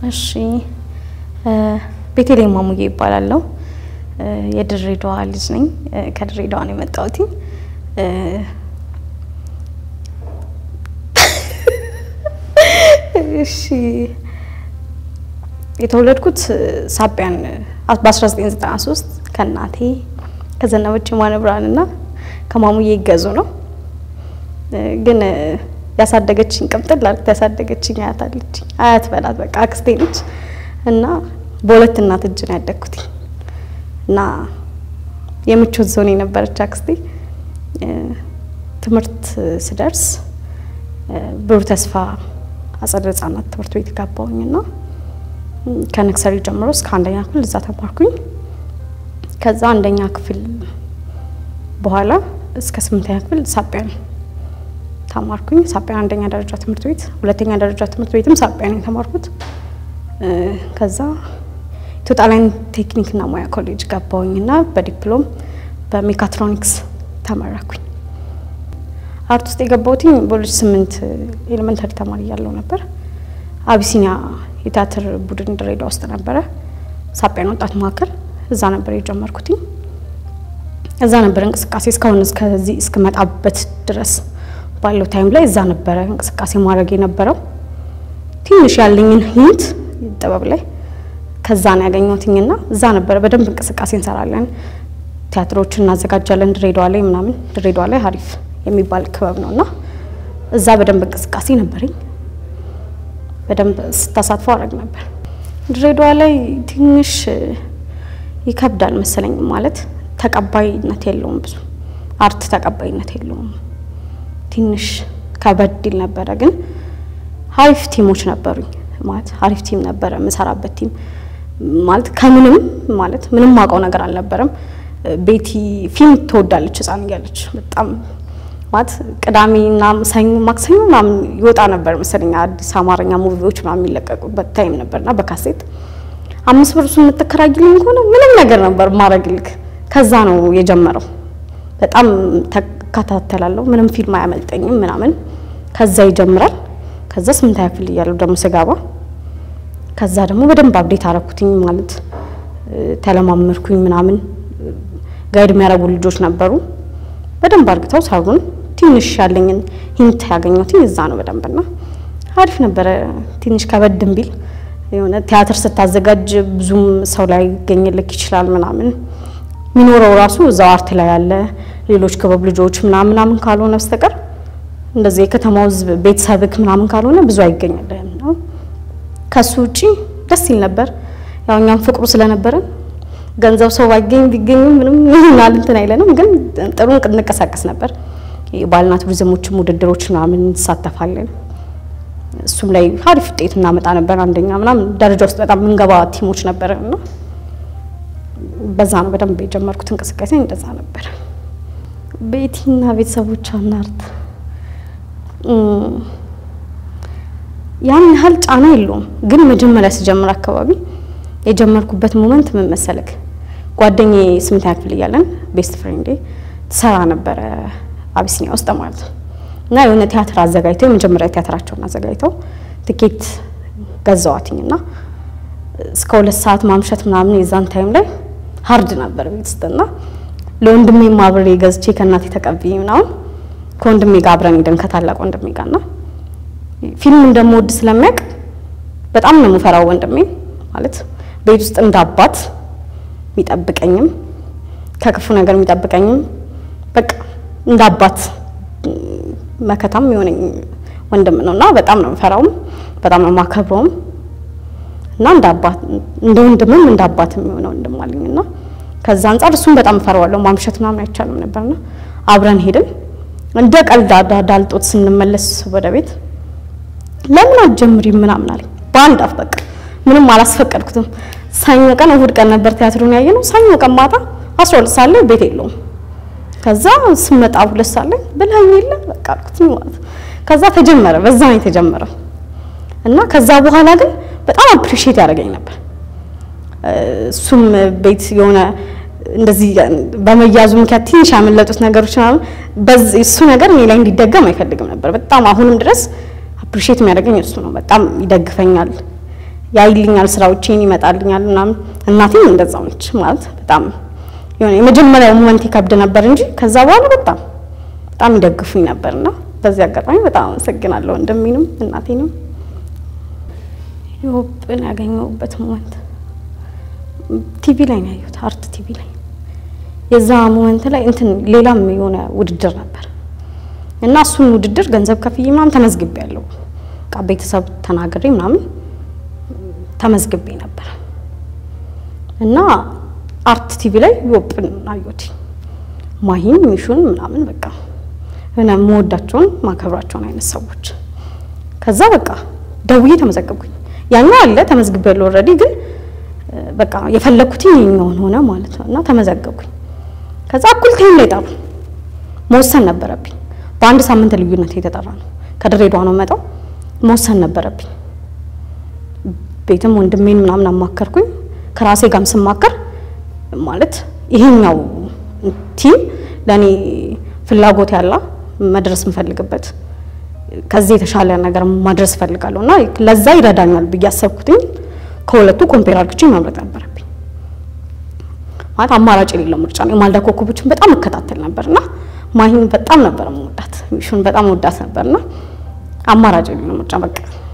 እሺ ቤተልሔም ማሙዬ ይባላለሁ። የድሬዳዋ ልጅ ነኝ። ከድሬዳዋ ነው የመጣሁት። እሺ የተወለድኩት ሳቢያን በ1993 ከእናቴ ከዘነበች ማነ ብርሃንና ከማሙዬ ይገዙ ነው። ግን ያሳደገችኝ ቅምጥል አድርግታ ያሳደገችኝ አያት አለችኝ። አያት በላት በቃ አክስቴ ነች እና በሁለት እናት እጅ ነው ያደግኩት እና የምቾት ዞን የነበረች አክስቴ ትምህርት ስደርስ ብሩህ ተስፋ አጸደ ሕጻናት ትምህርት ቤት ገባሁኝና ከነክሰሪ ጀምሮ እስከ አንደኛ ክፍል እዛ ተማርኩኝ። ከዛ አንደኛ ክፍል በኋላ እስከ ስምንተኛ ክፍል ሳቢያን ተማርኩኝ። ሳቢያን አንደኛ ደረጃ ትምህርት ቤት፣ ሁለተኛ ደረጃ ትምህርት ቤትም ሳቢያን የተማርኩት። ከዛ ኢትዮጵያ ቴክኒክና ሙያ ኮሌጅ ገባሁኝና በዲፕሎም በሜካትሮኒክስ ተመረኩኝ። አርት ውስጥ የገባሁትኝ በሁለት ስምንት ኤሌመንታሪ ተማሪ እያለሁ ነበር። አቢሲኒያ የቲያትር ቡድን ድሬዳዋ ውስጥ ነበረ፣ ሳቢያን ወጣት ማዕከል እዛ ነበር የጀመርኩትኝ። እዛ ነበር እንቅስቃሴ እስካሁን እስከዚህ እስክመጣበት ድረስ ባለው ታይም ላይ እዛ ነበረ እንቅስቃሴ ማድረግ የነበረው። ትንሽ ያለኝን ሂንት ጥበብ ላይ ከዛ ነው ያገኘሁትኝና እዛ ነበረ በደንብ እንቅስቃሴ እንሰራለን፣ ቲያትሮችን እናዘጋጃለን ድሬዳዋ ላይ ምናምን። ድሬዳዋ ላይ ሀሪፍ የሚባል ክበብ ነው እና እዛ በደንብ እንቅስቃሴ ነበረኝ። በደንብ ስታሳትፈው አደረግ ነበር። ድሬዳዋ ላይ ትንሽ ይከብዳል መሰለኝ ማለት ተቀባይነት የለውም ብዙ አርት ተቀባይነት የለውም። ትንሽ ከበድ ይል ነበረ። ግን ሀሪፍ ቲሞች ነበሩኝ ማለት ሀሪፍ ቲም ነበረ የምሰራበት ቲም ማለት ከምንም ማለት ምንም ማውቀው ነገር አልነበረም። ቤቲ ፊልም ትወዳለች ህፃን እያለች በጣም ማለት ቅዳሜና ሰኞ ማክሰኞ ምናምን ይወጣ ነበር መሰለኝ አዲስ አማርኛ ሙቪዎች ምናምን የሚለቀቁበት ታይም ነበርና በካሴት አምስት ብር እሱን የምትከራይልኝ ከሆነ ምንም ነገር ነበር ማድረግልክ። ከዛ ነው የጀመረው። በጣም ተከታተላለሁ፣ ምንም ፊልም አያመልጠኝም ምናምን። ከዛ ይጀምራል። ከዛ ስምንተኛ ክፍል እያለሁ ደግሞ ስገባ ከዛ ደግሞ በደንብ አብዴት አረኩትኝ ማለት ተለማመድኩኝ ምናምን። ጋይድ የሚያደርጉ ልጆች ነበሩ በደንብ አርግተው ሰሩን። ትንሽ ያለኝን ሂንት ያገኘሁትኝ እዛ ነው በደንብና አሪፍ ነበረ። ትንሽ ከበድም ቢል የሆነ ቲያትር ስታዘጋጅ ብዙም ሰው ላይ ይገኝልክ ይችላል ምናምን የሚኖረው ራሱ እዛው አርት ላይ ያለ ሌሎች ክበብ ልጆች ምናምን ምናምን ካልሆነ በስተቀር እንደዚህ የከተማው ሕዝብ ቤተሰብክ ምናምን ካልሆነ ብዙ አይገኝልህም ነው። ከሱ ውጪ ደስ ይል ነበር። ያው እኛም ፍቅሩ ስለነበረን ገንዘብ ሰው ባይገኝ ቢገኝም ምንም ይሆናል እንትን አይለንም፣ ግን ጥሩ እንቀሳቀስ ነበር። የባህልና ቱሪዝሞችም ውድድሮች ምናምን እንሳተፋለን። እሱም ላይ አሪፍ ውጤት እናመጣ ነበር። አንደኛ ምናምን ደረጃ ውስጥ በጣም ምንገባ ቲሞች ነበር እና በዛ ነው በደንብ የጀመርኩት እንቅስቃሴ እንደዛ ነበር። ቤቲና ቤተሰቦቿ እናርት ያን ያህል ጫና የለውም፣ ግን መጀመሪያ ስጀምር አካባቢ የጀመርኩበት ሞመንት ምን መሰለክ፣ ጓደኛዬ ስምንተኛ ክፍል እያለን ቤስት ፍሬንዴ ትሰራ ነበረ አቢሲኒያ ውስጥ ማለት ነው እና የሆነ ቲያትር አዘጋጅተው የመጀመሪያ ቲያትራቸውን አዘጋጅተው ትኬት ገዛዋትኝ እና እስከ ሁለት ሰዓት ማምሸት ምናምን የዛን ታይም ላይ ሀርድ ነበር ቤት ውስጥና ለወንድሜ አብሬ ገዝቼ ከእናቴ ተቀብዬ ምናምን ከወንድሜ ጋር አብረን ሄደን ከታላቅ ወንድሜ ጋር እና ፊልም እንደምወድ ስለሚያውቅ በጣም ነው የምፈራው ወንድሜ ማለት ቤት ውስጥ እንደ አባት የሚጠብቀኝም ከክፉ ነገር የሚጠብቀኝም በቃ እንደ አባት መከታም የሆነኝ ወንድም ነው እና በጣም ነው የምፈራውም በጣም ነው የማከብረውም እና እንደ አባት እንደ ወንድምም እንደ አባትም የሆነ ወንድም አለኝ እና ከዛ አንጻር እሱም በጣም እፈራዋለሁ። ማምሸት ምናምን አይቻልም ነበርና አብረን ሄድን። እንደ ቀልድ ዳልጦት ስንመለስ ወደ ቤት ለምን አትጀምሪም ምናምን አለኝ በአንድ አፍ በቃ ምንም አላስፈቀድኩትም። ሰኞ ቀን እሁድ ቀን ነበር ቲያትሩን ያየ ነው። ሰኞ ቀን ማታ አስራ ሁለት ሰዓት ላይ ቤት የለውም። ከዛ ስመጣ ሁለት ሰዓት ላይ ብለኸኝ የለ በቃ አልኩት ማለት ከዛ ተጀመረ። በዛ ነው የተጀመረው እና ከዛ በኋላ ግን በጣም አፕሪሺየት ያደርገኝ ነበር። እሱም ቤት የሆነ እንደዚህ በመያዙ ምክንያት ትንሽ ያመለጡት ነገሮች ምናምን በዚህ እሱ ነገር እኔ ላይ እንዲደገም አይፈልግም ነበር። በጣም አሁንም ድረስ አፕሪሺየት የሚያደርገኝ እሱ ነው። በጣም ይደግፈኛል። ያይልኛል፣ ስራዎቼን ይመጣልኛል ምናምን። እናቴም እንደዛው ነች ማለት በጣም የሆነ የመጀመሪያው ሞመንት ይከብድ ነበር እንጂ ከዛ በኋላ በጣም በጣም ይደግፉኝ ነበርና በዚህ አጋጣሚ በጣም አመሰግናለሁ ወንድሜንም እናቴንም። ዮብን ያገኘሁበት ሞመንት ቲቪ ላይ ነው ያየሁት፣ አርት ቲቪ ላይ የዛ ሞመንት ላይ እንትን ሌላም የሆነ ውድድር ነበር እና እሱን ውድድር ገንዘብ ከፍዬ ምናምን ተመዝግቤ ያለው በቃ ቤተሰብ ተናግሬ ምናምን ተመዝግቤ ነበር እና አርት ቲቪ ላይ ዮብን አየሁት። ማሂን ሚሹን ምናምን በቃ የሆነ የምወዳቸውን ማከብራቸውን አይነት ሰዎች ከዛ በቃ ደውዬ ተመዘገብኩኝ። ያኛው አለ ተመዝግቤ ያለው ኦልሬዲ ግን በቃ የፈለኩትኝ የኛውን ሆነ ማለት ነው እና ተመዘገብኩኝ። ከዛ እኩል ታይም ላይ ጠሩ። መወሰን ነበረብኝ። በአንድ ሳምንት ልዩነት የተጠራ ነው። ከድሬዳዋ ነው መጣው። መወሰን ነበረብኝ። ቤትም ወንድሜን ምናምን አማከርኩኝ። ከራሴ ጋርም ስማከር ማለት ይሄኛው ቲም ለእኔ ፍላጎት ያላ መድረስ የምፈልግበት ከዚህ የተሻለ ነገር ማድረስ እፈልጋለሁ እና ለዛ ይረዳኛል ብዬ አሰብኩትኝ። ከሁለቱ ኮምፔር አድርግቼ መምረጥ ነበረብኝ። ማለት አማራጭ የሌለው ምርጫ ነው። የማልዳ ኮከቦችን በጣም እከታተል ነበርና ማሂን በጣም ነበር የምወዳት፣ ሚሹን በጣም ወዳት ነበርና አማራጭ የሌለው ምርጫ በቃ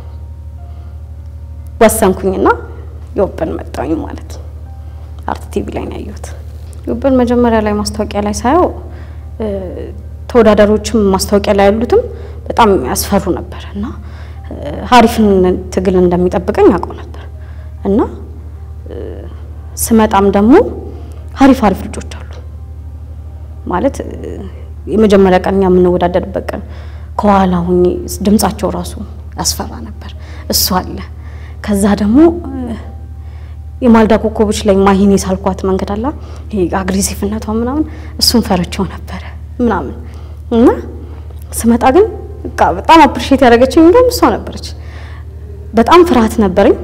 ወሰንኩኝና ዮብን መጣሁኝ ማለት ነው። አርት ቲቪ ላይ ነው ያየሁት። ዮብን መጀመሪያ ላይ ማስታወቂያ ላይ ሳየው ተወዳዳሪዎችም ማስታወቂያ ላይ ያሉትም በጣም ያስፈሩ ነበር እና ሀሪፍን ትግል እንደሚጠብቀኝ አውቀው ነበር እና ስመጣም ደግሞ ሀሪፍ ሀሪፍ ልጆች አሉ ማለት የመጀመሪያ ቀን እኛ የምንወዳደርበት ቀን ከኋላ ሁኜ ድምጻቸው ራሱ ያስፈራ ነበር። እሱ አለ። ከዛ ደግሞ የማልዳ ኮከቦች ላይ ማሂን የሳልኳት መንገድ አላ ይሄ አግሬሲቭነቷ ምናምን እሱን ፈርቼው ነበረ ምናምን እና ስመጣ ግን በቃ በጣም አፕሪሼት ያደረገችኝ እንደውም እሷ ነበረች። በጣም ፍርሃት ነበረኝ።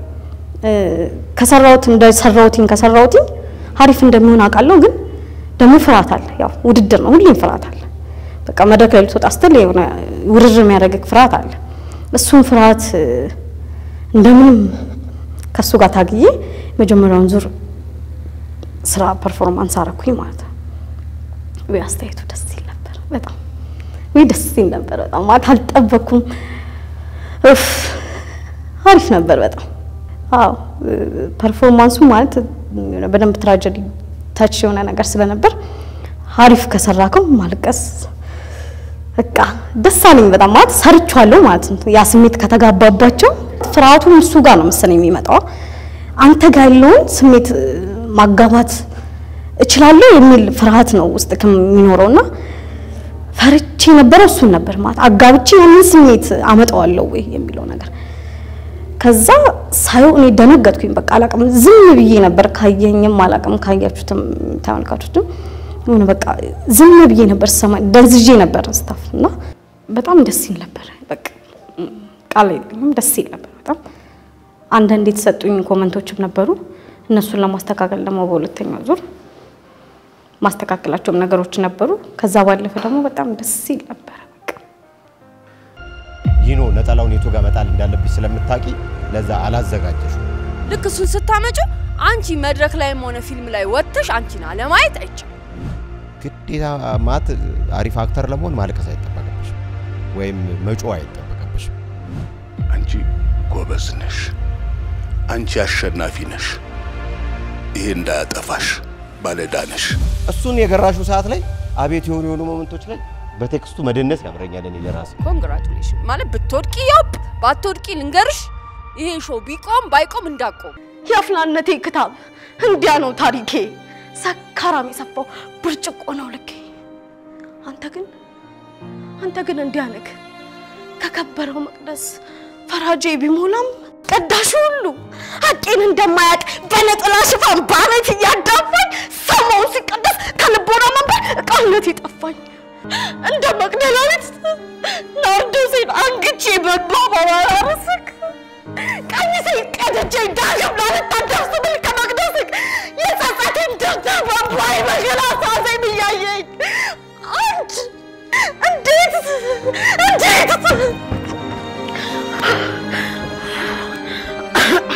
ከሰራሁት እንደሰራሁትኝ ከሰራሁትኝ ሀሪፍ እንደሚሆን አውቃለሁ። ግን ደግሞ ፍርሃት አለ። ያው ውድድር ነው፣ ሁሌም ፍርሃት አለ። በቃ መድረክ ላይ ልትወጣ ስትል የሆነ ውርር የሚያደርግ ፍርሃት አለ። እሱን ፍርሃት እንደምንም ከሱ ጋር ታግዬ መጀመሪያውን ዙር ስራ ፐርፎርማንስ አረኩኝ ማለት ነው። ወይ አስተያየቱ ደስ ይል ነበር በጣም ወይ ደስ ይል ነበር በጣም ማለት አልጠበኩም። እፍ አሪፍ ነበር በጣም አዎ። ፐርፎርማንሱ ማለት በደንብ ትራጀዲ ታች የሆነ ነገር ስለነበር አሪፍ ከሰራከው ማልቀስ በቃ ደስ አለኝ በጣም ማለት ሰርቻለሁ ማለት ነው። ያ ስሜት ከተጋባባቸው ፍርሃቱም እሱ ጋር ነው መሰለኝ የሚመጣው። አንተ ጋር ያለውን ስሜት ማጋባት እችላለሁ የሚል ፍርሃት ነው ውስጥ ከሚኖረውና ፈርቼ የነበረው እሱን ነበር ማለት አጋብቼ ያንን ስሜት አመጣዋለሁ ወይ የሚለው ነገር ከዛ ሳየው እኔ ደነገጥኩኝ። በቃ አላቅም ዝም ብዬ ነበር። ካየኝም አላቅም ካያችሁትም ተመልካቾችም ሆነ በቃ ዝም ብዬ ነበር ሰማ ደንዝዤ ነበር ስታፍ እና በጣም ደስ ይል ነበር። በቃ ቃል የለኝም ደስ ይል ነበር በጣም አንዳንድ የተሰጡኝ ኮመንቶችም ነበሩ። እነሱን ለማስተካከል ደግሞ በሁለተኛው ዙር ማስተካከላቸውም ነገሮች ነበሩ። ከዛ ባለፈ ደግሞ በጣም ደስ ይል ነበር። በቃ ይኖ ነጠላውን የቱ ጋር መጣል እንዳለብሽ ስለምታውቂ ለዛ አላዘጋጀሽ። ልክ እሱን ስታመጪው አንቺ መድረክ ላይም ሆነ ፊልም ላይ ወጥተሽ አንቺን አለማየት አይቻልም። ግዴታ ማት አሪፍ አክተር ለመሆን ማልቀስ አይጠበቅብሽ ወይም መጮ አይጠበቅብሽ። አንቺ ጎበዝ ነሽ፣ አንቺ አሸናፊ ነሽ። ይሄ እንዳያጠፋሽ ባለዕዳ ነሽ። እሱን የገራሹ ሰዓት ላይ አቤት የሆኑ የሆኑ ሞመንቶች ላይ በቴክስቱ መደነስ ያምረኛል እኔ ለራሴ። ኮንግራቹሌሽን ማለት ብትወድቂ ዮብ ባትወድቂ ልንገርሽ፣ ይሄ ሾው ቢቆም ባይቆም እንዳቆም የአፍላነቴ ክታብ እንዲያ ነው ታሪኬ። ሰካራም የሰፋው ብርጭቆ ነው ልኬ። አንተ ግን አንተ ግን እንዲያ ነህ። ከከበረው መቅደስ ፈራጄ ቢሞላም ቀዳሹ ሁሉ ሐቄን እንደማያውቅ በነጠላ ሽፋን በአመት እያዳፋኝ ሰማውን ሲቀደስ ከልቦና መንበር እቃነት የጠፋኝ እንደ መቅደላዊት ናርዶሴን አንግቼ በባባራርስክ ቀሚሴን ቀድጄ ዳግም ላልታደር ስብል ከመቅደስክ የጸጸቴን ደብተር በባይ በገላ ሳዘኝ እያየኝ አንድ እንዴት እንዴት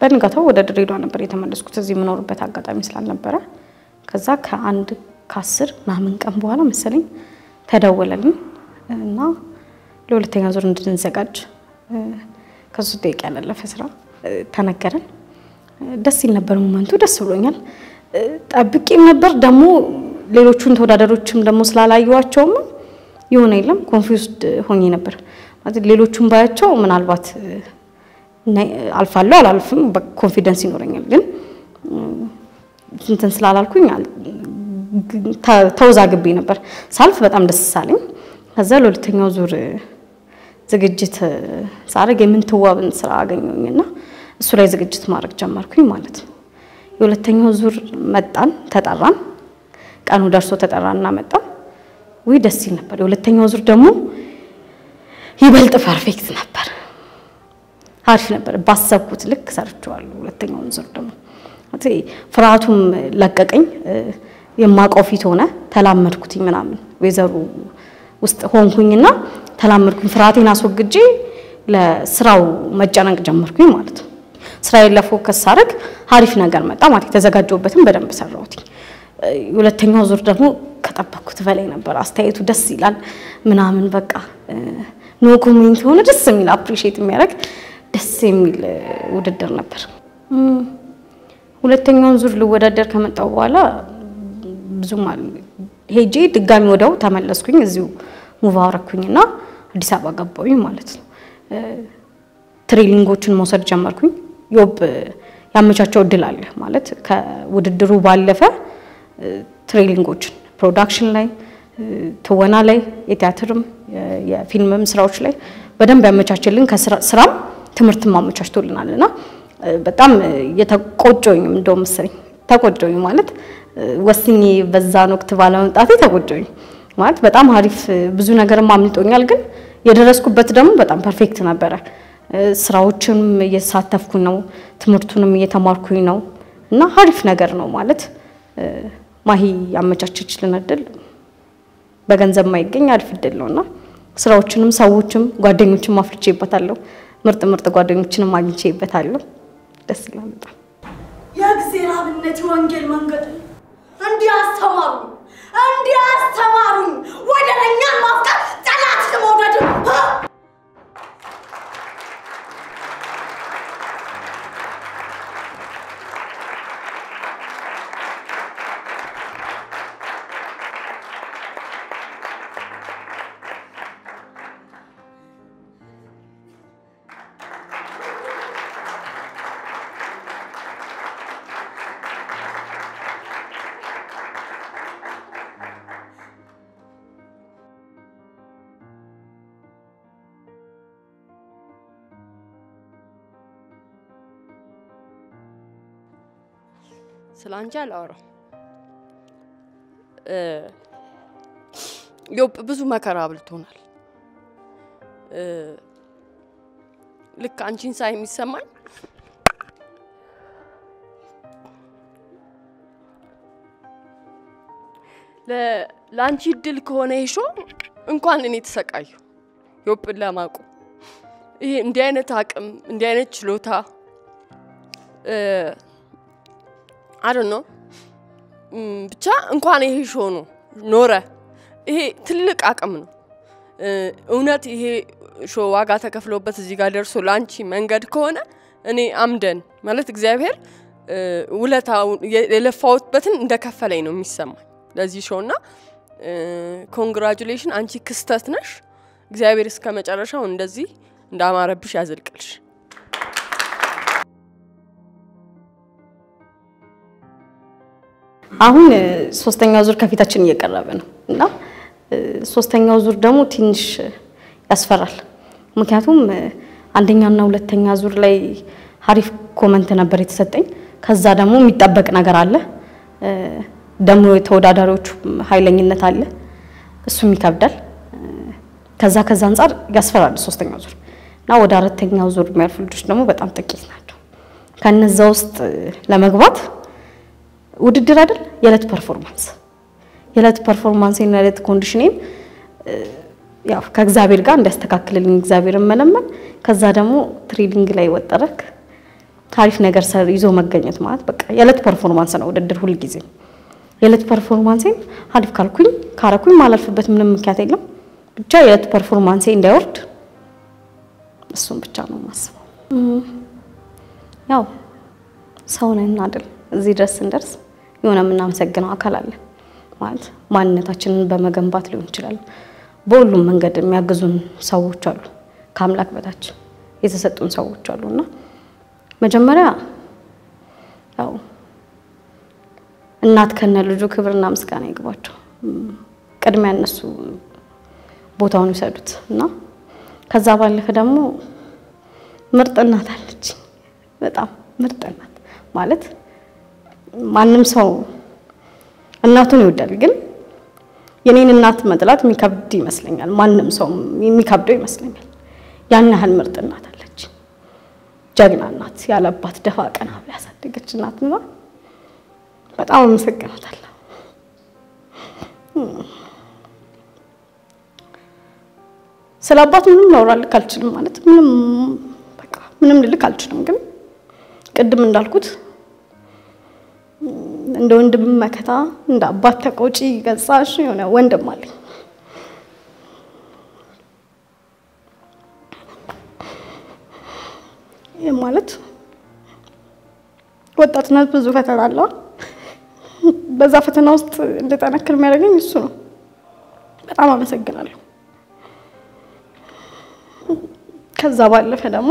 በንጋታው ወደ ድሬዳዋ ነበር የተመለስኩት እዚህ የምኖርበት አጋጣሚ ስላልነበረ። ከዛ ከአንድ ከአስር ምናምን ቀን በኋላ መሰለኝ ተደወለልኝ እና ለሁለተኛ ዙር እንድንዘጋጅ እ፣ ከሶስት ደቂቃ ያላለፈ ስራ እ፣ ተነገረን። እ፣ ደስ ይል ነበር ሞመንቱ፣ ደስ ብሎኛል። እ፣ ጠብቄም ነበር ደግሞ ሌሎቹን ተወዳዳሪዎችም ደግሞ ስላላየዋቸውም የሆነ የለም ኮንፊውዝድ ሆኜ ነበር ማለት ሌሎቹን ባያቸው ምናልባት እ፣ ናይ- አልፋለሁ አላልፍም ኮንፊደንስ ይኖረኛል ግን እንትን ስላላልኩኝ አል- ተ- ተወዛግቤ ነበር። ሳልፍ በጣም ደስ ሳለኝ። ከዛ ለሁለተኛው ዙር እ፣ ዝግጅት እ፣ ሳደርግ የምንትዋብን ስራ አገኘሁኝና እሱ ላይ ዝግጅት ማድረግ ጀመርኩኝ ማለት ነው። የሁለተኛው ዙር መጣን፣ ተጠራን። ቀኑ ደርሶ ተጠራንና መጣን። ውይ ደስ ይል ነበር። የሁለተኛው ዙር ደግሞ ይበልጥ ፐርፌክት ነበር። አሪፍ ነበር። ባሰብኩት ልክ ሰርቼዋለሁ። ሁለተኛውን ዙር ደግሞ ማለት ፍርሃቱም ለቀቀኝ። እ፣ የማውቀው ፊት ሆነ ተላመድኩትኝ ምናምን ወይዘሩ ውስጥ ሆንኩኝና ተላመድኩኝ። ፍርሃቴን አስወግጄ ለስራው መጨነቅ ጀመርኩኝ ማለት ነው። ስራዬን ለፎከስ ሳደርግ አሪፍ ነገር መጣ ማለት የተዘጋጀሁበትን በደንብ ሰራሁት። እ፣ ሁለተኛው ዙር ደግሞ ከጠበቅኩት በላይ ነበር። አስተያየቱ ደስ ይላል ምናምን በቃ ኖ ኮሜንት የሆነ ደስ የሚል አፕሪሺየት የሚያደርግ ደስ የሚል እ፣ ውድድር ነበር። እም፣ ሁለተኛውን ዙር ልወዳደር ከመጣው በኋላ ብዙም አል- ሄጄ ድጋሚ ወደው ተመለስኩኝ። እዚሁ ሙቭ አረኩኝና አዲስ አበባ ገባሁኝ ማለት ነው። እ፣ ትሬኒንጎችን መውሰድ ጀመርኩኝ። ዮብ ያመቻቸው እድል አለ ማለት ከውድድሩ ባለፈ እ፣ ትሬኒንጎችን ፕሮዳክሽን ላይ እ፣ ትወና ላይ የቲያትርም የ- የፊልምም ስራዎች ላይ በደንብ ያመቻችልን ከስራም ትምህርትም አመቻችቶልናል እና እ፣ በጣም እ፣ የተቆጨኝ እንደውም መሰለኝ ተቆጨኝ ማለት እ፣ ወስኜ በዛን ወቅት ባለመምጣቴ ተቆጨኝ ማለት በጣም አሪፍ እ፣ ብዙ ነገርም አምልጦኛል፣ ግን የደረስኩበት ደግሞ በጣም ፐርፌክት ነበረ። እ፣ ስራዎችንም እየተሳተፍኩኝ ነው፣ ትምህርቱንም እየተማርኩኝ ነው እና አሪፍ ነገር ነው ማለት እ፣ ማሂ ያመቻቸችልን እድል በገንዘብ ማይገኝ አሪፍ እድል ነው እና ስራዎችንም ሰዎችም ጓደኞችም አፍርቼበታለሁ። ምርጥ ምርጥ ጓደኞችንም አግኝቼበታለሁ። ደስ ይላል በጣም። የእግዚአብሔር አብነት የወንጌል መንገድ እንዲህ አስተማሩኝ፣ እንዲህ አስተማሩኝ። ወደረኛን ማፍቀር ጠላትን መውደድ እ? ስለ አንቺ አላወራም። እ፣ ዮብ ብዙ መከራ አብልቶናል። እ፣ ልክ አንቺን ሳይ የሚሰማኝ ለ- ለአንቺ እድል ከሆነ ይሾ እንኳን እኔ ተሰቃዩ ዮብን ለማቁ ይሄ እንዲህ አይነት አቅም እንዲህ አይነት ችሎታ አይ ነው ብቻ እንኳን ይሄ ሾ ነው ኖረ። ይሄ ትልቅ አቅም ነው። እ፣ እውነት ይሄ ሾ ዋጋ ተከፍሎበት እዚህ ጋር ደርሶ ለአንቺ መንገድ ከሆነ እኔ አምደን ማለት እግዚአብሔር እ፣ ውለታውን የ- የለፋሁበትን እንደከፈለኝ ነው የሚሰማኝ ለዚህ ሾው እና ኮንግራጁሌሽን አንቺ ክስተት ነሽ። እግዚአብሔር እስከ መጨረሻው እንደዚህ እንዳማረብሽ ያዘልቅልሽ። አሁን እ፣ ሶስተኛው ዙር ከፊታችን እየቀረበ ነው እና እ፣ ሶስተኛው ዙር ደግሞ ትንሽ እ፣ ያስፈራል። ምክንያቱም እ፣ አንደኛና ሁለተኛ ዙር ላይ አሪፍ ኮመንት ነበር የተሰጠኝ። ከዛ ደግሞ የሚጠበቅ ነገር አለ እ፣ ደግሞ የተወዳዳሪዎቹ ኃይለኝነት አለ፣ እሱም ይከብዳል። እ፣ ከዛ ከዛ አንጻር ያስፈራል ሶስተኛው ዙር እና ወደ አራተኛው ዙር የሚያልፉ ልጆች ደግሞ በጣም ጥቂት ናቸው። ከነዛ ውስጥ እ፣ ለመግባት ውድድር አይደል የዕለት ፐርፎርማንስ የዕለት ፐርፎርማንሴን የዕለት ኮንዲሽኔን እ፣ ያው ከእግዚአብሔር ጋር እንዲያስተካክልልኝ እግዚአብሔርን መለመን ከዛ ደግሞ ትሬኒንግ ላይ ወጠረክ አሪፍ ነገር ሰር ይዞ መገኘት ማለት በቃ የዕለት ፐርፎርማንስ ነው ውድድር ሁልጊዜ የዕለት ፐርፎርማንሴን አሪፍ ካልኩኝ ካረኩኝ ማላልፍበት ምንም ምክንያት የለም። ብቻ የዕለት ፐርፎርማንሴ እንዳይወርድ እሱን ብቻ ነው የማስበው። እም፣ ያው ሰው ነን አይደል? እዚህ ድረስ ስንደርስ የሆነ የምናመሰግነው አካል አለ ማለት ማንነታችንን በመገንባት ሊሆን ይችላል። በሁሉም መንገድ የሚያግዙን ሰዎች አሉ፣ ከአምላክ በታች የተሰጡን ሰዎች አሉ እና መጀመሪያ ያው እናት ከነ ልጁ ክብርና ምስጋና ይግባቸው። እም፣ ቅድሚያ እነሱ ቦታውን ይሰዱት እና ከዛ ባለፈ ደግሞ ምርጥ እናት አለች። በጣም ምርጥ እናት ማለት ማንም ሰው እናቱን ይወዳል፣ ግን የኔን እናት መጥላት የሚከብድ ይመስለኛል። ማንም ሰው የሚከብደው ይመስለኛል። ያን ያህል ምርጥ እናት አለች። ጀግና እናት፣ ያለ አባት ደፋ ቀና ብላ ያሳደገች እናት እና በጣም አመሰግናታለሁ። ስለ አባት ምንም ላውራልክ አልችልም። ማለት ምንም በቃ ምንም ልልክ አልችልም። ግን ቅድም እንዳልኩት እንደ ወንድም መከታ፣ እንደ አባት ተቆጪ ገጻሽ የሆነ ወንድም አለኝ። ይህ ማለት ወጣትነት ብዙ ፈተና አለው። በዛ ፈተና ውስጥ እንድጠነክር የሚያደርገኝ እሱ ነው። በጣም አመሰግናለሁ። ከዛ ባለፈ ደግሞ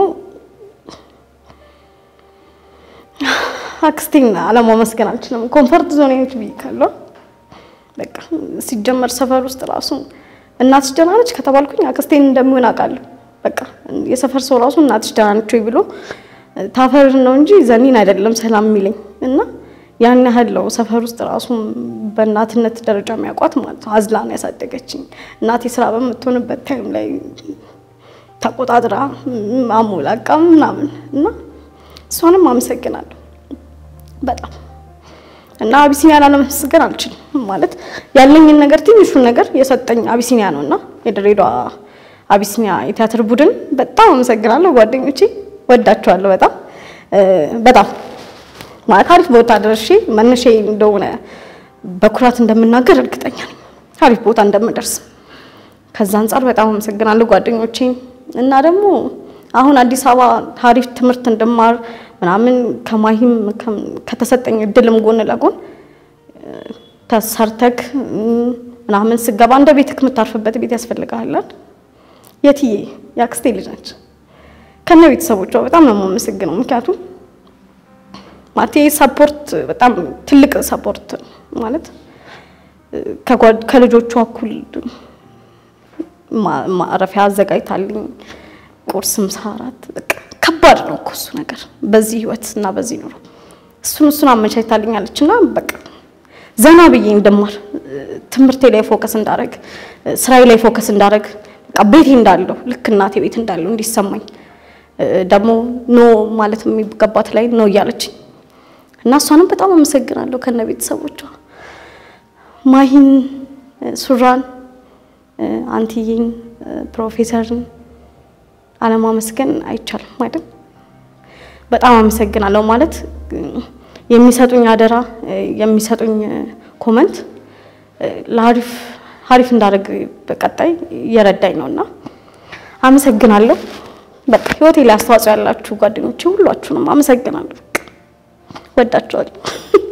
አክስቴን አለማመስገን አልችልም። ኮንፈርት ዞን ነች ብዬ ካለው በቃ ሲጀመር ሰፈር ውስጥ ራሱ እናትሽ ደህና ነች ከተባልኩኝ አክስቴን እንደሚሆን አውቃለሁ። በቃ የሰፈር ሰው ራሱ እናትሽ ደህና ነች ወይ ብሎ ታፈር ነው እንጂ ዘኒን አይደለም ሰላም የሚለኝ እና ያን ያህል ነው ሰፈር ውስጥ ራሱ በእናትነት ደረጃ የሚያውቋት ማለት ነው። አዝላ ነው ያሳደገችኝ። እናቴ ስራ በምትሆንበት ታይም ላይ ተቆጣጥራ አሞላቃ ምናምን እና እሷንም አመሰግናለሁ በጣም እና አቢሲኒያ ላለመስገን አልችልም። ማለት ያለኝን ነገር ትንሹን ነገር የሰጠኝ አቢሲኒያ ነው እና የድሬዳዋ አቢሲኒያ የቲያትር ቡድን በጣም አመሰግናለሁ። ጓደኞቼ ወዳቸዋለሁ በጣም በጣም ማለት አሪፍ ቦታ ደርሼ መነሻ እንደሆነ በኩራት እንደምናገር እርግጠኛ ነኝ። አሪፍ ቦታ እንደምደርስ ከዛ አንጻር በጣም አመሰግናለሁ ጓደኞቼን እና ደግሞ አሁን አዲስ አበባ አሪፍ ትምህርት እንድማር ምናምን ከማሂም ከተሰጠኝ እድልም ጎን ለጎን ተሰርተክ ምናምን ስገባ እንደ ቤትክ የምታርፍበት ቤት ያስፈልግሃል። የትዬ የአክስቴ ልጅ ነች። ከነ ቤተሰቦቿ በጣም ነው የማመሰግነው። ምክንያቱም ማቴ ሰፖርት በጣም ትልቅ ሰፖርት ማለት ከልጆቿ እኩል ማረፊያ አዘጋጅታልኝ ቁርስም ሰዓት በቃ ከባድ ነው እኮ እሱ ነገር በዚህ ህይወት እና በዚህ ኑሮ እሱን እሱን አመቻችታልኛለች እና በቃ ዘና ብዬ እንደማር ትምህርቴ ላይ ፎከስ እንዳረግ ስራዬ ላይ ፎከስ እንዳረግ በቃ ቤቴ እንዳለሁ ልክ እናቴ ቤት እንዳለሁ እንዲሰማኝ ደግሞ ኖ ማለት የሚገባት ላይ ኖ እያለችኝ እና እሷንም በጣም አመሰግናለሁ ከነ ቤተሰቦቿ ማሂን፣ ሱራን፣ አንትዬን፣ ፕሮፌሰርን አለማመስገን አይቻልም አይደል? በጣም አመሰግናለሁ ማለት የሚሰጡኝ አደራ የሚሰጡኝ ኮመንት ለአሪፍ አሪፍ እንዳደርግ በቀጣይ እየረዳኝ ነውና አመሰግናለሁ። በቃ ህይወቴ ላይ አስተዋጽኦ ያላችሁ ጓደኞቼ ሁላችሁንም አመሰግናለሁ። ወዳችኋለሁ።